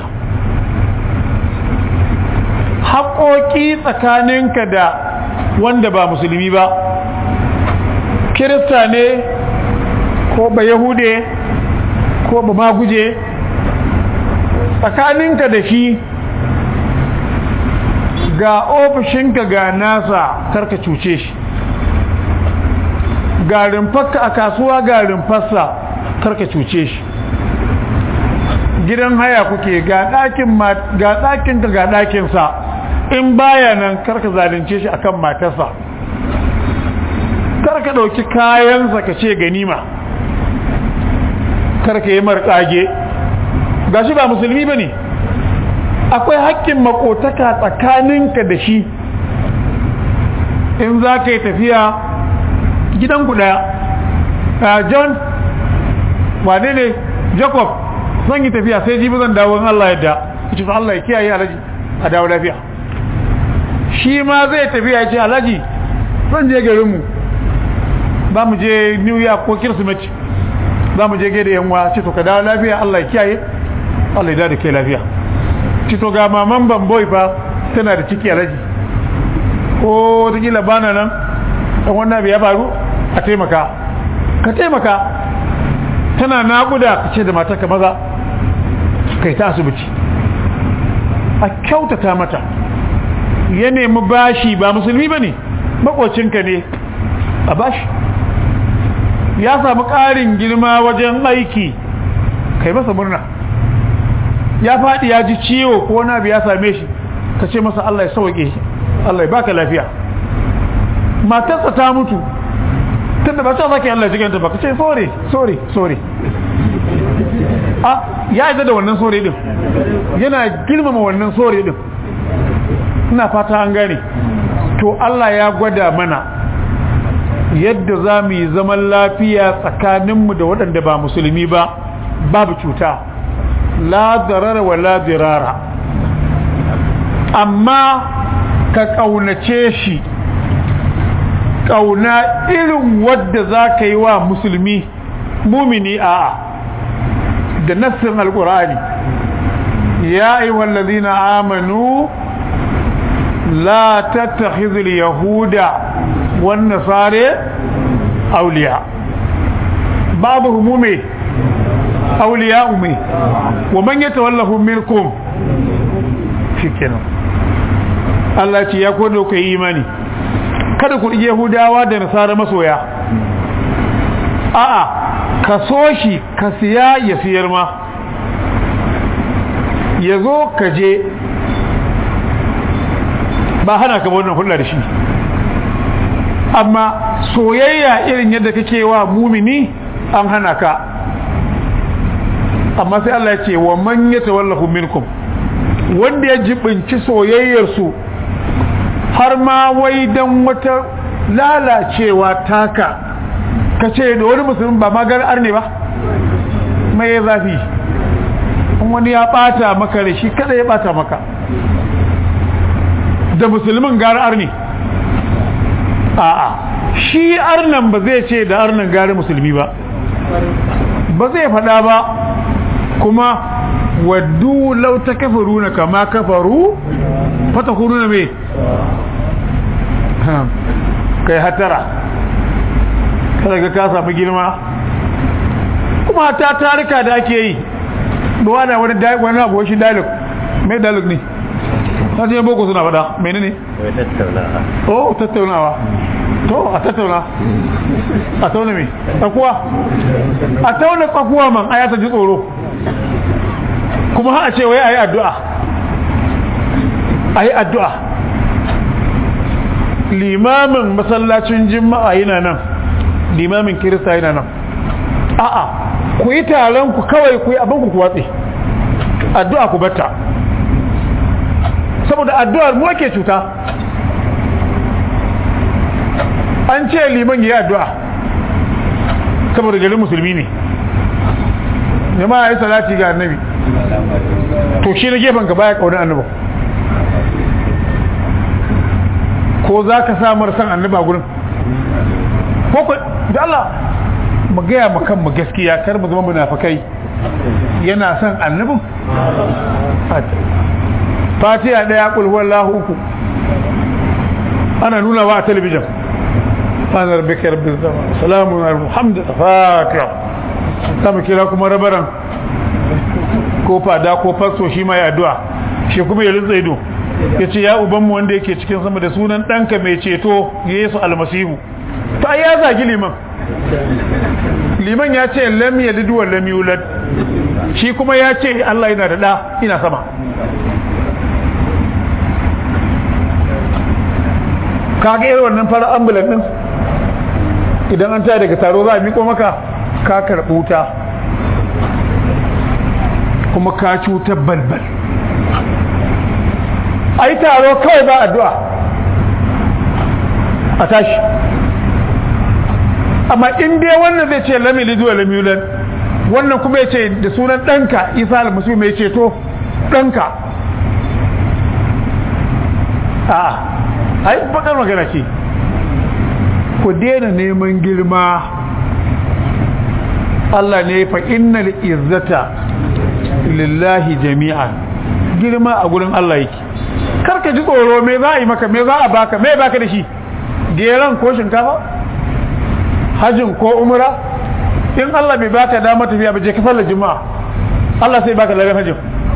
haƙoƙi tsakaninka da wanda ba musulmi ba kirista ne ko ba yahude ko ba maguje tsakaninka da shi ga ofishinka ga nasa karka cuce shi ga rumfarka a kasuwa ga rumfarsa karka cuce shi gidan haya kuke ga ɗakinka ga ɗakinsa in baya nan karka zalunce shi akan matarsa karka ɗauki kayansa ka ce ganima karka yi marƙage ga shi ba musulmi ba ne akwai haƙƙin makotaka tsakaninka da shi in za ka yi tafiya gidan ɗaya john wane ne jacob zan yi tafiya sai jibi zan dawo in Allah yadda yace to Allah ya kiyaye alaji a dawo lafiya shi ma zai tafiya ya ce alaji zan je garin mu za mu je New York ko Kirsimeti za mu je gaida yan uwa ce to ka dawo lafiya Allah ya kiyaye Allah ya dawo da kai lafiya ce to ga maman bamboy fa tana da ciki alaji ko ta kila bana nan dan wannan abu ya faru a taimaka ka taimaka tana naƙuda ka ce da matarka maza kai ta asibiti a kyautata mata ya nemi bashi ba musulmi ba ne makocinka ne a bashi ya samu ƙarin girma wajen aiki kai masa murna ya faɗi ya ji ciwo ko wani abu ya same shi ka ce masa Allah ya sauke shi Allah ya baka lafiya matarsa ta mutu tunda ba ta zaki Allah ya jiganta ba ka ce sorry sorry sorry a ya yi da wannan sorry din yana girmama wannan sorry din ina fata an gane to Allah ya gwada mana yadda za mu yi zaman lafiya tsakaninmu da waɗanda ba musulmi ba babu cuta la darara wa la dirara amma ka ƙaunace shi ƙauna irin wadda za ka yi wa musulmi mumini a'a da nassin alƙur'ani ya ayyuhal ladina amanu la tattakhidhul yahuda wan nasara awliya ba'dhum mu'min awliya ummi wa man yatawallahum minkum shikenan Allah ce ya kodo ku yi imani kada ku ɗige Yahudawa da Nasara masoya a'a ka so shi ka siya ya siyar ma ya zo ka je ba hana ka wannan hulɗa da shi amma soyayya irin yadda kake wa mumini an hana ka amma sai Allah ya ce wa man yatawallahu minkum wanda ya jibinci soyayyarsu har ma wai dan wata lalacewa taka ka ce da wani musulmi ba magar arne ba mai zafi wani ya bata maka da shi kada ya bata maka da musulmin gara arne a'a shi arnan ba zai ce da arnan gari musulmi ba ba zai faɗa ba kuma waddu lau ta kafaru na kama kafaru fata kuru na mai kai hatara kada ga ka samu girma kuma ta tarika da ake yi duwa da wani wani abu shi dialog mai dialog ne ta ce boko suna fada mene ne? oh tattaunawa to a tattauna a tauna mai tsakuwa a tauna tsakuwa man a yata ji tsoro kuma ha a ce wai a yi addu'a a yi addu'a limamin masallacin jima'a yana nan limamin kirista yana nan a'a ku yi taron ku kawai ku yi abin ku watsi addu'a ku batta saboda addu'ar mu ake cuta an ce liman ya yi addu'a saboda garin musulmi ne jama'a ya yi salati ga annabi to shi na gefen ka baya kaunar annaba ko za ka samar san annaba gurin ko ku da Allah mu gaya mu kan mu gaskiya kar mu zama munafikai yana son annabin fatiha daya kul huwallahu uku ana nuna wa a talabijin ana rabbika rabbil zaman salamun alhamdulillah fatiha sama kira kuma rabaran ko fada ko fasto shi ma ya addu'a shi kuma ya rinsa ido ya ce ya ubanmu wanda yake cikin sama da sunan ɗanka mai ceto yesu almasihu ta ya zagi liman liman ya ce lam yalid wa lam yulad shi kuma ya ce Allah yana da ɗa ina sama kaga irin wannan fara ambulan din idan an taya daga taro za a miko maka ka karɓi wuta kuma ka cutar balbal a yi taro kawai ba addu'a a tashi amma in dai wannan zai ce lamili zuwa lamiulan wannan kuma ya ce da sunan ɗanka isa almasihu mai ceto ɗanka a ai bakar magana ce ku daina neman girma Allah ne fa innal izzata lillahi jami'an girma a gurin Allah yake karka ji tsoro me za a yi maka me za a baka me baka da shi geran ko shinkafa hajjin ko umra in Allah bai baka dama tafiya ba je ka sallar juma'a Allah sai baka lagar hajjin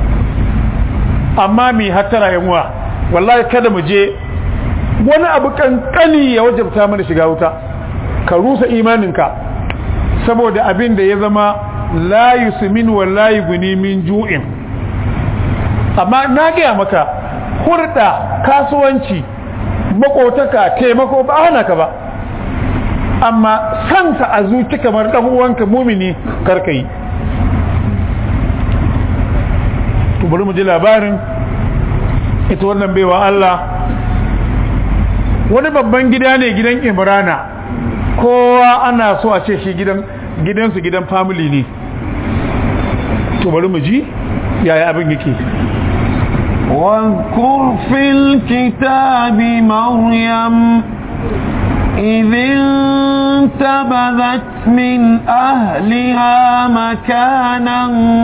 amma mi hattara yan uwa wallahi kada mu je wani abu kankani ya wajabta mana shiga wuta ka rusa imaninka saboda abin da ya zama la yusmin wa la yughni min ju'in amma na gaya maka hurda kasuwanci makotaka taimako ba hana ka ba amma sansa a zuci kamar dan uwanka mumini karka yi to bari mu ji labarin ita wannan baiwa Allah wani babban gida ne gidan Imrana kowa ana so a ce shi gidan gidansu gidan family ne to bari mu ji yaya abin yake واذكر في الكتاب مريم إذ انتبذت من أهلها مكانا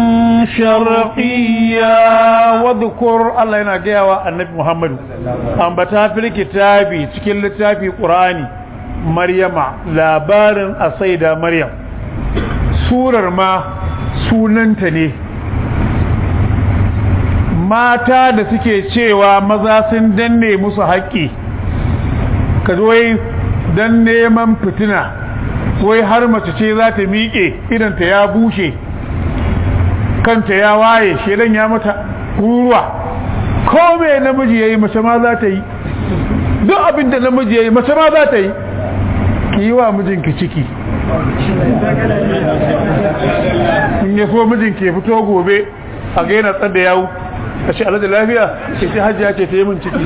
شرقيا واذكر الله yana gaya wa annabi Muhammadu ambata fil kitabi cikin littafi Qur'ani Maryama labarin asaida Maryam surar ma sunanta ne mata da suke cewa maza sun danne musu haƙƙi ka wai don neman fitina wai har mace ce za ta miƙe idanta ya bushe kanta ya waye shedan ya mata ruruwa ko me namiji yayi mace ma za ta yi duk abin da namiji yayi mace ma za ta yi ki yi wa mijinki ciki in ya so mijinki ya fito gobe a ga yana tsada yawu a ce alaƙa lafiya ce ce hajjiya ce ta yi min ciki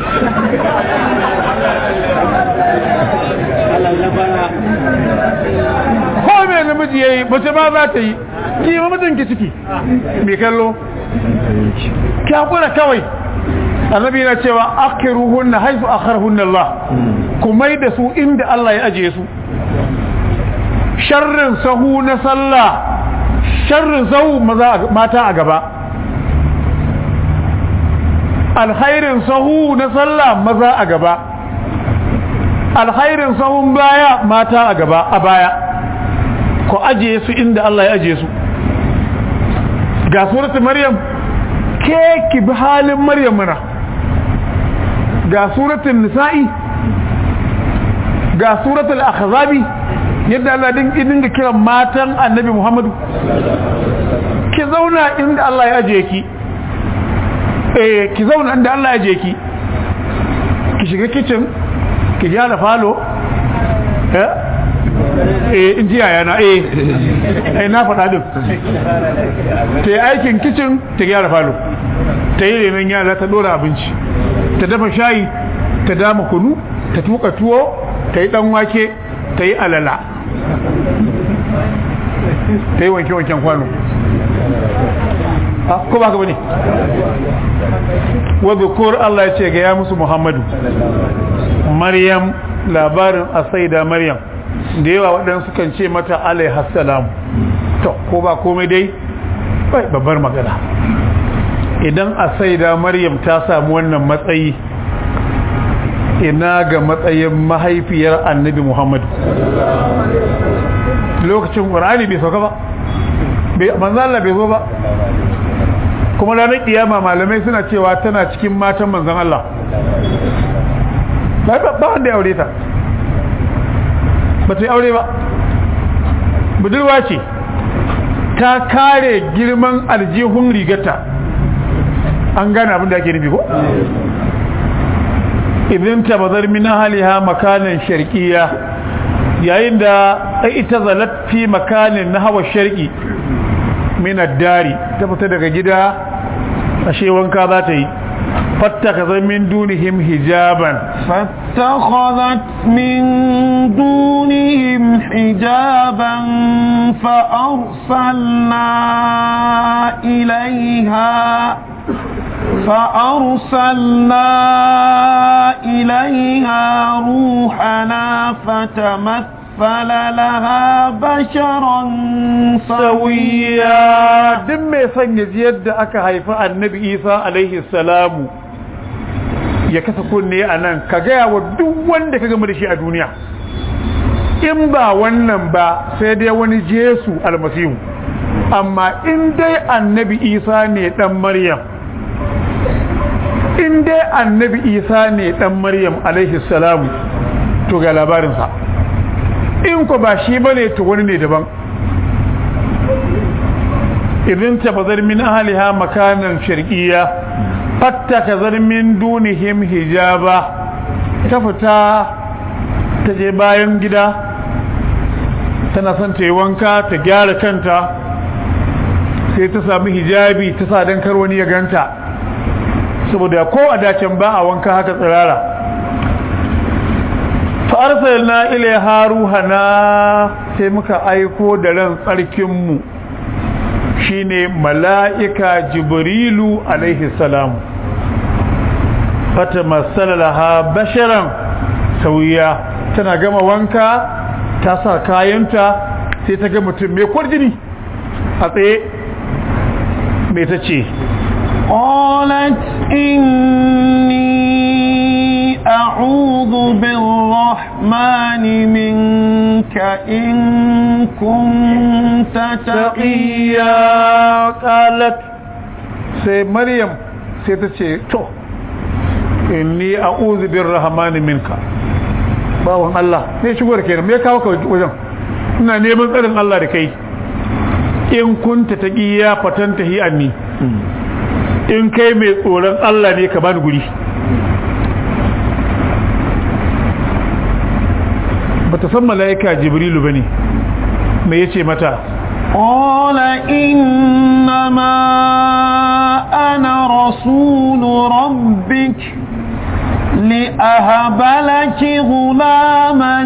ko mai namiji ya yi mace ma za ta yi ki ma mijinki ciki mai kallo kyakura kawai annabi na cewa akiruhun na haifu akharhun Allah ku mai da su inda Allah ya ajiye su sharrin sahu na sallah sharrin sahu mata a gaba alkhairin sahu na sallah maza a gaba alkhairin sahun baya mata a gaba a baya ku ajiye su inda Allah ya ajiye su ga suratul maryam ke ki bi halin maryam mana ga suratul nisa'i ga suratul ahzabi yadda Allah din dinga kiran matan annabi Muhammadu ki zauna inda Allah ya ajiye ki eh ki zauna inda Allah ya je ki ki shiga kitchen ki gyara falo eh eh in ji yana eh eh na faɗa din ta yi aikin kitchen ta gyara falo ta yi renon yara ta dora abinci ta dafa shayi ta dama kunu ta tuka tuwo ta yi dan wake ta yi alala ta yi wanke-wanken kwano ko ba ka bane wa dhukur Allah ya ce ga ya musu Muhammadu Maryam labarin asaida Maryam da yawa waɗansu kan ce mata alaiha salam to ko ba komai dai bai babbar magana idan asaida Maryam ta samu wannan matsayi ina ga matsayin mahaifiyar annabi Muhammadu lokacin Qur'ani bai sauka ba bai manzo Allah bai zo ba kuma ranar kiyama malamai suna cewa tana cikin matan manzon Allah ba wanda ya aure ta ba ta yi aure ba budurwa ce ta kare girman aljihun rigata an gane abin da ake nufi ko? idan ta bazar min haliha makanin sharkiya yayin da ita zalat fi makanin na hawa sharki min dari ta fita daga gida ashe wanka za ta yi فاتخذ من دونهم حجابا فاتخذت من دونهم حجابا فأرسلنا إليها فأرسلنا إليها روحنا فتمثل لها بشرا سويا duk mai son ya ji yadda aka haifi annabi isa alaihi salamu ya kasa kunne a nan ka gaya wa duk wanda ka gama da shi a duniya in ba wannan ba sai dai wani jesu almasihu amma in dai annabi isa ne dan maryam in dai annabi isa ne dan maryam alaihi salamu to ga labarinsa in ko ba shi bane to wani ne daban idan tafazar min ahliha makanan sharqiyya fattakazar min dunihim hijaba ta fita ta je bayan gida tana son ta yi wanka ta gyara kanta sai ta sami hijabi ta sa don kar wani ya ganta saboda ko a dacen ba a wanka haka tsirara fa'arsal na ile haruhana sai muka aiko da ran tsarkinmu shine mala'ika jibrilu alaihi salam fata masalaha basharan sauya tana gama wanka ta sa kayanta sai ta ga mutum mai kwarjini a tsaye mai ta ce قالت إني أعوذ بالرحمن منك إن كنت تقيا قالت sai maryam sai ta ce to inni a'udhu birrahmani minka bawon Allah ne shigo da kenan me kawo ka wajen ina neman tsarin Allah da kai in kunta taqiya fatanta hi anni in kai mai tsoron Allah ne ka bani guri bata san mala'ika jibrilu bane me yace mata قال إنما أنا رسول ربك لأهب لك غلاما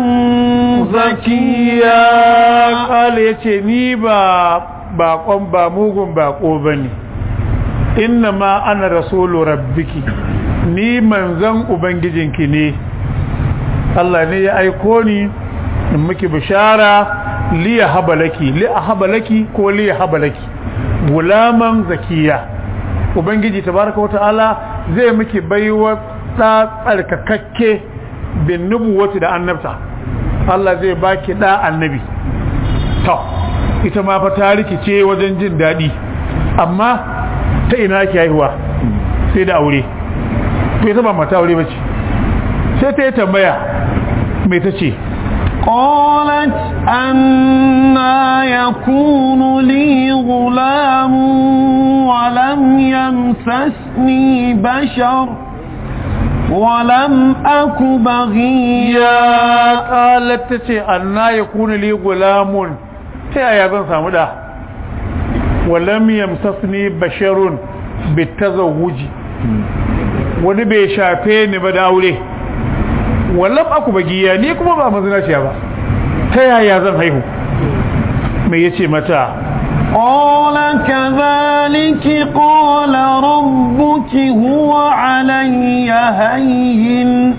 زكيا قال yace ni ba bakon ba mugun bako bane innama ana rasulu rabbiki ni manzan ubangijinki ne Allah ne ya aiko ni in miki bishara li ya habalaki li a habalaki ko li ya habalaki gulaman zakiya ubangiji tabaraka wata'ala zai miki baiwa da tsarkakakke bin nubuwati da annabta Allah zai baki da annabi to ita ma fa ta rikice wajen jin daɗi amma ta ina ke haihuwa sai da aure to ita ba mata aure bace sai ta yi tambaya mai ta ce قالت أنا يكون لي غلام ولم يمسسني بشر ولم أك بغيا قالت تتي أنا يكون لي غلام ta yaya zan samu da walam yamsasni basharun bitazawuji wani bai shafe ni ba da aure wallan aku bagiya ni kuma ba mazinaciya ba ta yaya zan haihu me yace mata قال كذلك قال ربك هو علي هين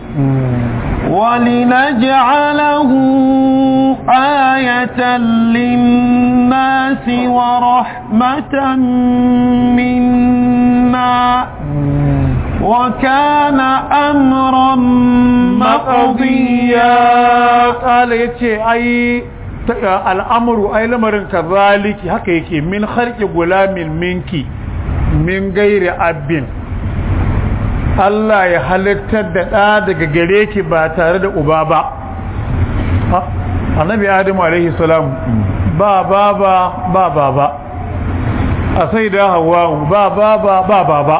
ولنجعله آية للناس ورحمة منا وكان أمرا مقضيا قال يتي أي al'amuru ai lamarin ka zaliki haka yake min harki gulamin minki min gairi abin Allah ya halittar da ɗa daga gare ki ba tare da uba ba annabi adamu alaihi salam ba baba ba baba a sai da hawa ba baba ba baba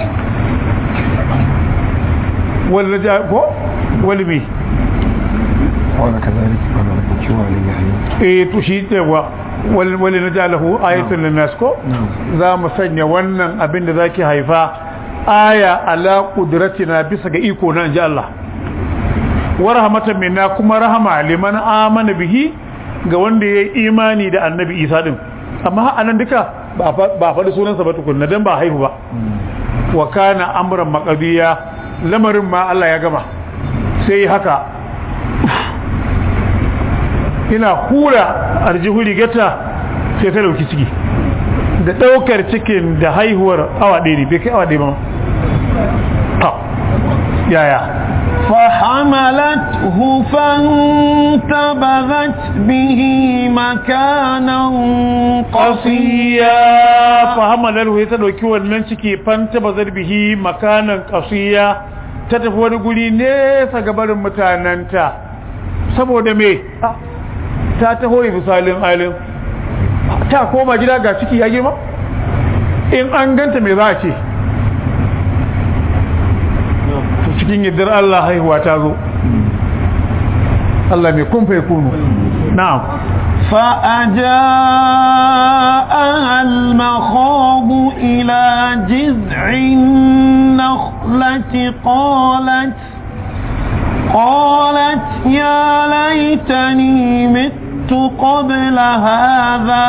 wani ko wani mai قال كذلك قال ربك وعلي حين eh to shi cewa wali na jalahu ayatul linnas ko za mu sanya wannan abin da zaki haifa aya ala qudratina bisa ga iko na inji Allah wa rahmatan minna kuma rahama liman amana bihi ga wanda ya yi imani da annabi isa din amma a nan duka ba a faɗi sunansa ba tukunna don ba haihu ba wa kana amuran makabiya lamarin ma Allah ya gama sai haka ina hura arjihu rigata sai ta dauki ciki da daukar cikin da haihuwar awa ɗaya ne bai kai awa ɗaya ba ta yaya فحملته فانتبذت به مكانا قصيا فحمله ya ta dauki wannan ciki fanta bazar bihi makanan qasiya ta tafi wani guri nesa ga barin mutananta saboda me ta taho misalin alin ta koma gida ga ciki ya girma in an ganta me za a ce cikin yardar Allah haihuwa ta zo Allah mai kun fai kunu na'am فأجاءها المخاض إلى جذع النخلة قالت قالت يا ليتني مت قبل هذا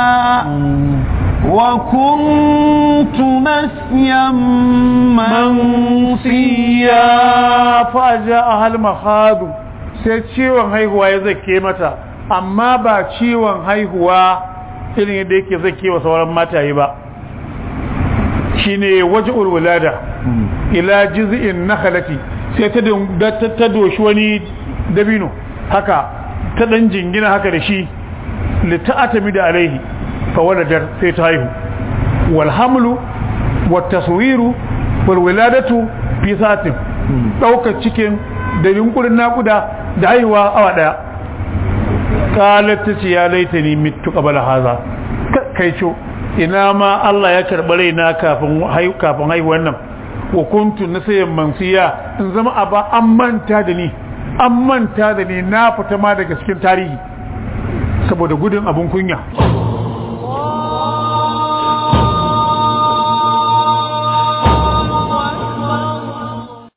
وكنت نسيا منسيا فأجاءها المخاض sai ciwon haihuwa ya zake mata amma ba ciwon haihuwa irin yadda yake zake wa sauran mataye ba shine waj'ul wulada ila jiz'in nakhlati sai ta ta doshi wani dabino haka ta dan jingina haka da shi li ta'atami da alaihi fa waladar sai ta haihu wal hamlu wat taswiru wal wiladatu fi satin daukar cikin da yunkurin nakuda da haihuwa awa daya qalat ta ce ya laitani mittu qabla haza kai co ina ma Allah ya karɓi raina kafin haihu kafin haihuwan nan wa kuntu nasiyan mansiya in zama aba an manta da ni an manta da ni na fita ma daga cikin tarihi saboda gudun abun kunya